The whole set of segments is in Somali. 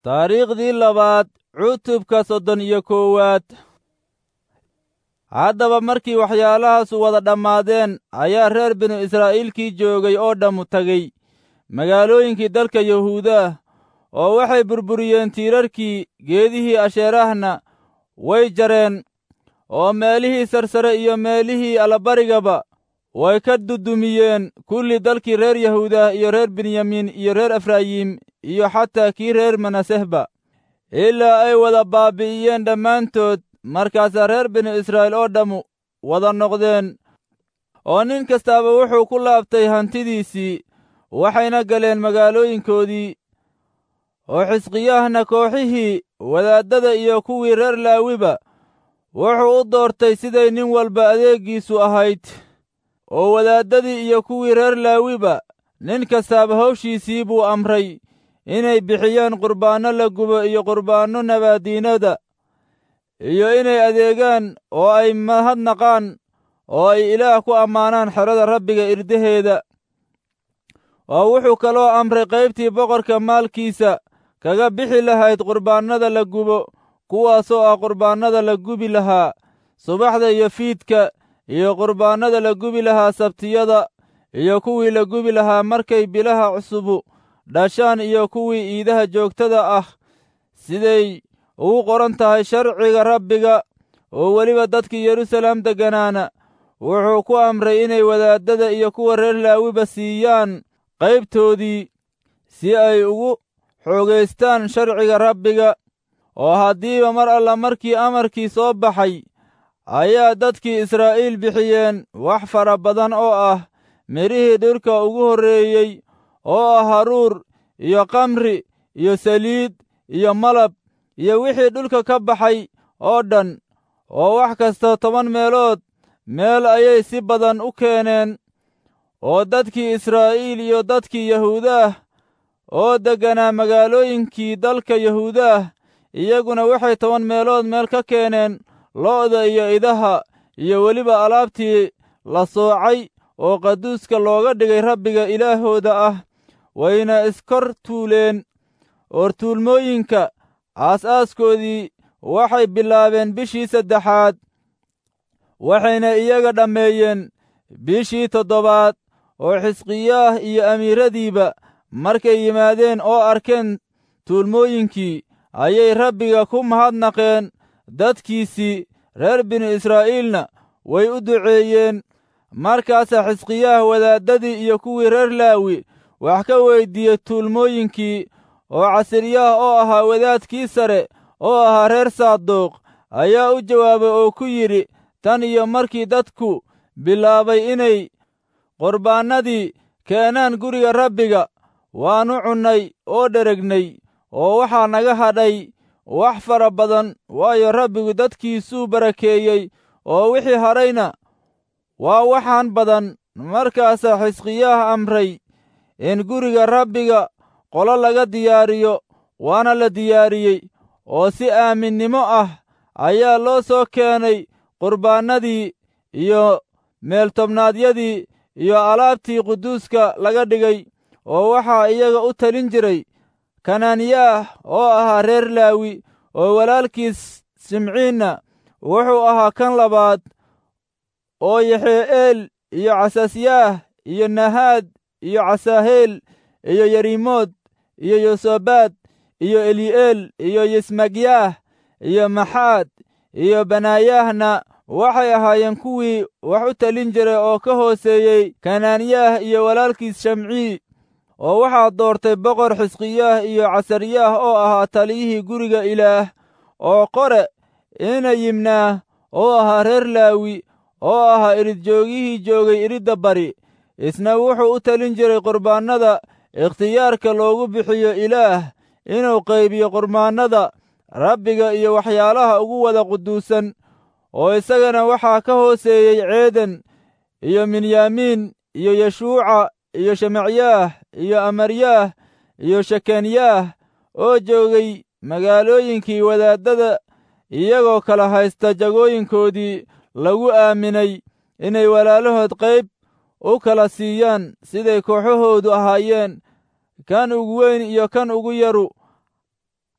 taariikhdii labaad cutubka soddon iyo koowaad haddaba markii waxyaalahaasu wada dhammaadeen ayaa reer binu israa'iilkii joogay oo dhammu tegey magaalooyinkii dalka yahuudaah oo waxay burburiyeen tiirarkii geedihii asheerahna way jareen oo meelihii sarsare iyo meelihii allabarigaba way ka dudumiyeen kulli dalkii reer yahuudah iyo reer benyamiin iyo reer efraayim iyo xataa kii reer manasehba ilaa ay wada baabi'iyeen dhammaantood markaasaa reer binu israa'iil oo dhammu wada noqdeen oo nin kastaaba wuxuu ku laabtay hantidiisii waxayna galeen magaalooyinkoodii oo xisqiyaahna kooxihii wadaaddada iyo kuwii reer laawiba wuxuu u doortay siday nin walba adeeggiisu ahayd oo wadaaddadii iyo kuwii reer laawiba nin kastaaba hawshiisii buu amray inay bixiyaan qurbaanno la gubo iyo qurbaanno nabaadiinada iyo inay adeegaan oo ay mahadnaqaan oo ay ilaah ku ammaanaan xerada rabbiga irdaheeda oo wuxuu kaloo amray qaybtii boqorka maalkiisa kaga bixi lahayd qurbaannada la gubo kuwaasoo ah qurbaannada la gubi lahaa subaxda iyo fiidka iyo qurbaannada la gubi lahaa sabtiyada iyo kuwii la gubi lahaa markay bilaha cusubu dhashaan iyo kuwii iidaha joogtada ah siday ugu qoran tahay sharciga rabbiga oo weliba dadkii yeruusaalem degganaana wuxuu ku amray inay wadaaddada iyo kuwa reer laawiba siiyaan qaybtoodii si ay ugu xoogaystaan sharciga rabbiga oo haddiiba mar alla markii amarkii soo baxay ayaa dadkii israa'iil bixiyeen wax fara badan oo ah midhihii dhirka ugu horreeyey oo ah haruur iyo kamri iyo saliid iyo malab iyo wixii dhulka ka baxay oo dhan oo wax kasta toban meelood meel ayay si badan u keeneen oo dadkii israa'iil iyo dadkii yahuudaah oo degganaa magaalooyinkii dalka yahuudaah iyaguna waxay toban meelood meel ka keeneen lo'da iyo idaha iyo weliba alaabtii la soocay oo qaduuska looga dhigay rabbiga ilaahooda ah wayna iskor tuuleen oortuulmooyinka aas-aaskoodii waxay bilaabeen bishii saddexaad waxayna iyaga dhammeeyeen bishii toddobaad oo xisqiyaah iyo amiiradiiba markay yimaadeen oo arkeen tuulmooyinkii ayay rabbiga ku mahadnaqeen dadkiisii reer binu israa'iilna way u duceeyeen markaasaa xisqiyaah wadaaddadii iyo kuwii reer laawi wax ka weyddiiyey tuulmooyinkii oo casiryaah oo ahaa wadaadkii sare oo ahaa reer saaduuq ayaa u jawaabay oo ku yidhi tan iyo markii dadku bilaabay inay qurbaannadii keenaan guriga rabbiga waannu cunnay oo dheregnay oo waxaa naga hadhay wax fara badan waayo rabbigu dadkiisuu barakeeyey oo wixii hadhayna waa waxaan badan markaasaa xisqiyaah amray in guriga rabbiga qolo laga diyaariyo waana la diyaariyey oo si aaminnimo ah ayaa loo soo keenay qurbaannadii iyo meeltobnaadyadii iyo alaabtii quduuska laga dhigay oo waxaa iyaga u talin jiray kanaaniyaah oo ahaa reer laawi oo walaalkiis simciinna wuxuu ahaa kan labaad oo yaxe'eel iyo casasyaah iyo nahaad iyo casaaheel iyo yerimood iyo yosobaad iyo eli'eel iyo yismagyaah iyo maxaad iyo banaayaahna waxay ahaayeen kuwii wax u talin jiray oo ka hooseeyey kanaaniyaah iyo walaalkiis shamcii oo waxaa doortay boqor xisqiyaah iyo casaryaah oo ahaa taliyihii guriga ilaah oo qore ina yimnaah oo ahaa reer laawi oo ahaa iridjoogihii joogay iridda bari isna wuxuu u talin jiray qurbaannada ikhtiyaarka loogu bixiyo ilaah inuu qaybiyo qurbaannada rabbiga iyo waxyaalaha ugu wada quduusan oo isagana waxaa ka hooseeyey ceeden iyo minyaamiin iyo yeshuuca iyo shemacyaah iyo amaryaah iyo shekenyaah oo joogay magaalooyinkii wadaaddada iyagoo kala haysta jagooyinkoodii lagu aaminay inay walaalahood qayb u kala siiyaan siday kooxahoodu ahaayeen kan ugu weyn iyo kan ugu yaru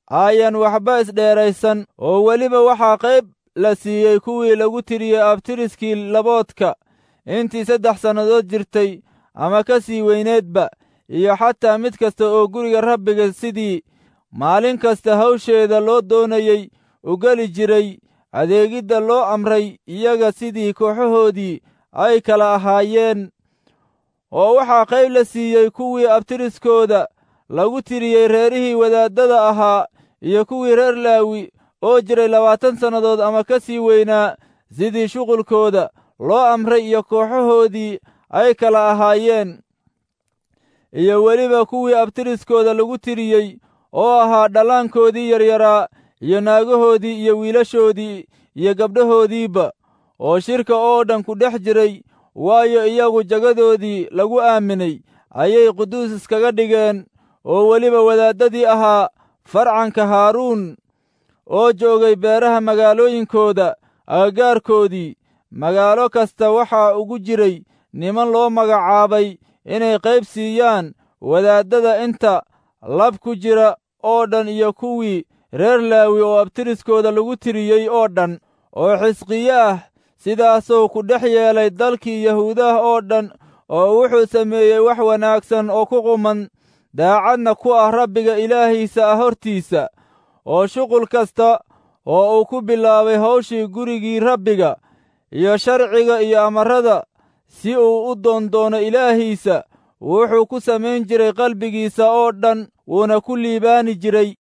ayan waxba isdheeraysan oo weliba waxaa qayb la siiyey kuwii lagu tiriyey abtiriskii laboodka intii saddex sannadood jirtay ama ka sii weyneedba iyo xataa mid kasta oo guriga rabbiga sidii maalin kasta hawsheeda loo doonayey u geli jiray adeegidda loo amray iyaga sidii kooxahoodii ay kala ahaayeen oo waxaa qayb la siiyey kuwii abtiriskooda lagu tiriyey reerihii wadaaddada ahaa iyo kuwii reer laawi oo jiray labaatan sannadood ama ka sii weynaa sidii shuqulkooda loo amray iyo kooxahoodii ay kala ahaayeen iyo weliba kuwii abtiriskooda lagu tiriyey oo ahaa dhallaankoodii yaryaraa iyo naagahoodii iyo wiilashoodii iyo gabdhahoodiiba oo shirka oo dhan ku dhex jiray waayo iyagu jagadoodii lagu aaminay ayay quduus iskaga dhigeen oo weliba wadaaddadii ahaa farcanka haaruun oo joogay beeraha magaalooyinkooda agagaarkoodii magaalo kasta waxaa ugu jiray niman loo magacaabay inay qayb siiyaan wadaaddada inta lab ku jira oo dhan iyo kuwii reer laawi oo abtiriskooda lagu tiriyey oo dhan oo xisqiye ah sidaasuu ku dhex yeelay dalkii yahuudaha oo dhan oo wuxuu sameeyey wax wanaagsan oo ku quman daacadna ku ah rabbiga ilaahiisa ah hortiisa oo shuqul kasta oo uu ku bilaabay hawshii gurigii rabbiga iyo sharciga iyo amarrada si uu u doondoono ilaahiisa wuxuu ku samayn jiray qalbigiisa oo dhan wuuna ku liibaani jiray